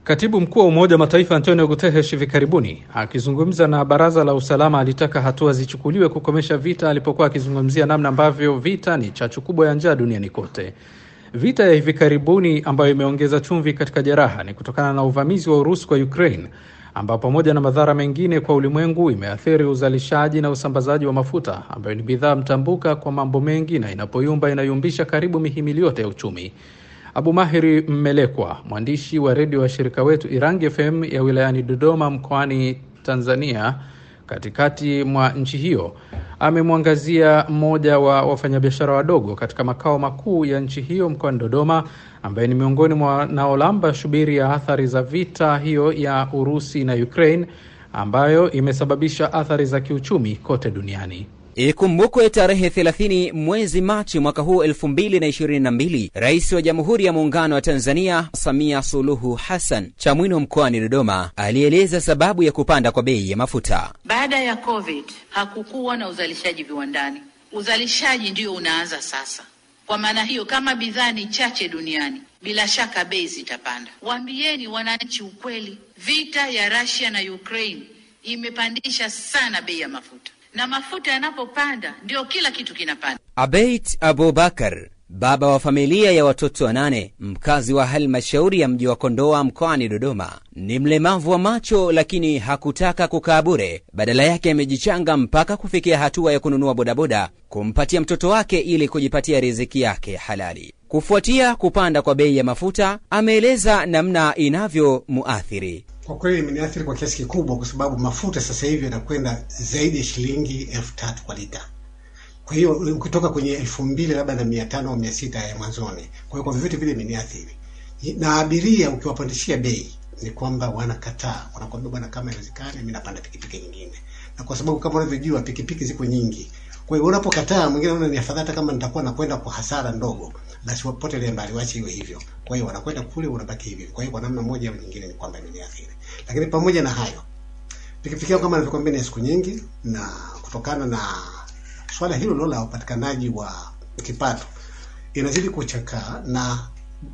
Katibu mkuu wa Umoja wa Mataifa Antonio Guterres hivi karibuni akizungumza na Baraza la Usalama alitaka hatua zichukuliwe kukomesha vita, alipokuwa akizungumzia namna ambavyo vita ni chachu kubwa ya njaa duniani kote. Vita ya hivi karibuni ambayo imeongeza chumvi katika jeraha ni kutokana na uvamizi wa Urusi kwa Ukraine, ambao pamoja na madhara mengine kwa ulimwengu imeathiri uzalishaji na usambazaji wa mafuta ambayo ni bidhaa mtambuka kwa mambo mengi, na inapoyumba inayumbisha karibu mihimili yote ya uchumi. Abu Mahiri Mmelekwa, mwandishi wa redio wa shirika wetu Irangi FM ya wilayani Dodoma mkoani Tanzania, katikati mwa nchi hiyo, amemwangazia mmoja wa wafanyabiashara wadogo katika makao makuu ya nchi hiyo mkoani Dodoma, ambaye ni miongoni mwa wanaolamba shubiri ya athari za vita hiyo ya Urusi na Ukraine ambayo imesababisha athari za kiuchumi kote duniani. Ikumbukwe tarehe 30 mwezi Machi mwaka huu 2022, Rais wa Jamhuri ya Muungano wa Tanzania Samia Suluhu Hassan Chamwino mkoani Dodoma alieleza sababu ya kupanda kwa bei ya mafuta. Baada ya COVID hakukuwa na uzalishaji viwandani, uzalishaji ndio unaanza sasa. Kwa maana hiyo, kama bidhaa ni chache duniani, bila shaka bei zitapanda. Waambieni wananchi ukweli, vita ya Russia na Ukraine imepandisha sana bei ya mafuta na mafuta yanapopanda ndio kila kitu kinapanda. Abeit Abubakar, baba wa familia ya watoto wanane, mkazi wa halmashauri ya mji wa Kondoa mkoani Dodoma, ni mlemavu wa macho, lakini hakutaka kukaa bure. Badala yake amejichanga mpaka kufikia hatua ya kununua bodaboda kumpatia mtoto wake ili kujipatia riziki yake halali. Kufuatia kupanda kwa bei ya mafuta, ameeleza namna inavyomuathiri. Kwa kweli imeniathiri kwa kiasi kikubwa, kwa sababu mafuta sasa hivi yanakwenda zaidi ya shilingi elfu tatu kwa lita. Kwa hiyo ukitoka kwenye elfu mbili labda na mia tano au mia sita ya mwanzoni. Kwa hiyo kwa vyovyote vile imeniathiri, na abiria ukiwapandishia bei ni kwamba wanakataa, wanakwambia bwana, kama inawezekana mimi napanda pikipiki nyingine, na kwa sababu kama unavyojua pikipiki ziko nyingi. Kwa hiyo unapokataa, mwingine anaona ni afadhali, kama nitakuwa nakwenda kwa hasara ndogo, basi wapotelee mbali, waache iwe hivyo. Kwa hiyo wanakwenda kule, unabaki hivi. Kwa hiyo kwa namna moja au nyingine ni kwamba imeniathiri lakini pamoja na hayo, pikipiki yao kama nilivyokuambia ni siku nyingi, na kutokana na swala hilo lo la upatikanaji wa kipato inazidi kuchakaa, na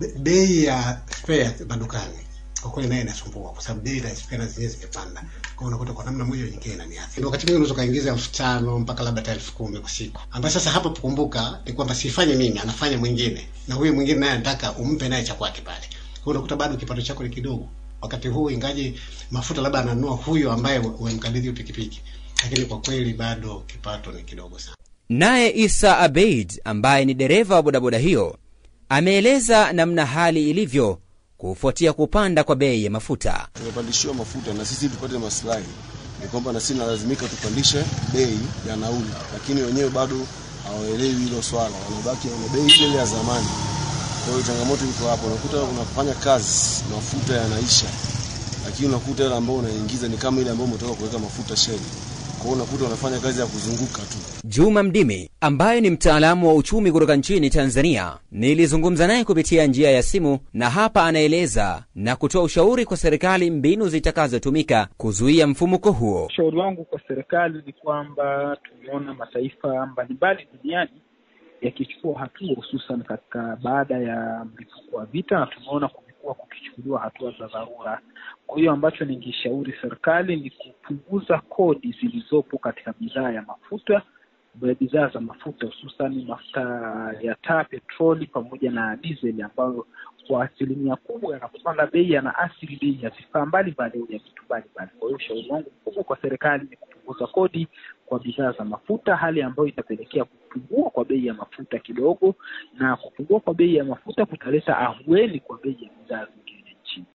bei ya spare madukani kwa kweli naye inasumbua, kwa sababu bei za spare zenyewe zimepanda. Kwa unakuta kwa namna moja nyingine inaniathiri. Wakati mwingine unaweza kaingiza elfu tano mpaka labda hata elfu kumi kwa siku, ambayo sasa hapo kumbuka ni kwamba sifanye mimi, anafanya mwingine, na huyu mwingine naye anataka umpe naye cha kwake pale. Kwa unakuta bado kipato chako ni kidogo wakati huu ingaje mafuta labda ananunua huyo ambaye umemkabidhi pikipiki, lakini kwa kweli bado kipato ni kidogo sana. Naye Isa Abeid ambaye ni dereva wa bodaboda hiyo ameeleza namna hali ilivyo kufuatia kupanda kwa bei ya mafuta. Tumepandishiwa mafuta na sisi tupate maslahi, ni kwamba na sisi nalazimika tupandishe bei ya nauli, lakini wenyewe bado hawaelewi hilo swala, wanabaki na bei ile ile ya zamani. Kwa hiyo changamoto iko hapo, unakuta unafanya kazi mafuta yanaisha, lakini unakuta ile ambayo unaingiza ni kama ile ambayo umetoka kuweka mafuta sheli. Kwa hiyo unakuta unafanya kazi ya kuzunguka tu. Juma Mdimi ambaye ni mtaalamu wa uchumi kutoka nchini Tanzania, nilizungumza naye kupitia njia ya simu, na hapa anaeleza na kutoa ushauri kwa serikali mbinu zitakazotumika kuzuia mfumuko huo. Ushauri wangu kwa serikali ni kwamba tumeona mataifa mbalimbali duniani yakichukua hatua hususan katika baada ya mlipuko wa vita, na tumeona kumekuwa kukichukuliwa hatua za dharura. Kwa hiyo ambacho ningeshauri serikali ni kupunguza kodi zilizopo katika bidhaa ya mafuta, bidhaa za mafuta hususan mafuta ya taa, petroli pamoja na dizeli, ambayo kwa asilimia kubwa yanapopanda bei yanaathiri bei ya vifaa mbalimbali au ya vitu mbalimbali. Kwa hiyo ushauri wangu mkubwa kwa serikali ni kupunguza kodi kwa bidhaa za mafuta, hali ambayo itapelekea kupungua kwa bei ya mafuta kidogo, na kupungua kwa bei ya mafuta kutaleta ahueni kwa bei ya bidhaa